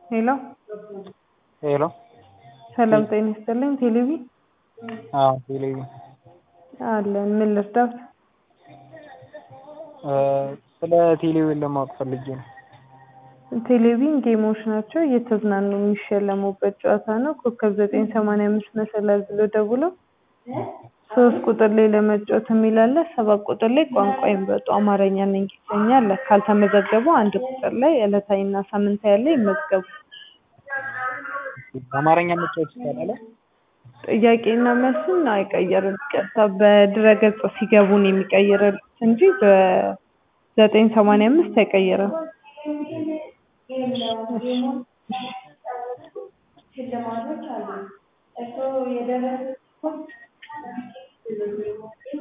ሄሎ ሄሎ ሰላም ጤና ይስጥልኝ ቴሌቪ አዎ ቴሌቪ አለን ምን ልርዳዎት ስለ ቴሌቪዥን ለማወቅ ፈልጌ ነው ቴሌቪዥን ጌሞች ናቸው እየተዝናኑ የሚሸለሙበት ጨዋታ ነው ኮከብ ዘጠኝ ሰማንያ አምስት መሰላል ብሎ ደውለው ሶስት ቁጥር ላይ ለመጫወት የሚል አለ ሰባት ቁጥር ላይ ቋንቋ ይምረጡ አማርኛና እንግሊዝኛ አለ ካልተመዘገቡ አንድ ቁጥር ላይ ዕለታዊና ሳምንታዊ አለ ይመዝገቡ አማርኛ መጫወት ይቻላል ጥያቄና መልስን አይቀይርም ቀጥታ በድረ-ገጽ ሲገቡ ነው የሚቀይርልዎት እንጂ በዘጠኝ ሰማንያ አምስት አይቀይርም ሽልማቶች አሉ እርስዎ የደረሱት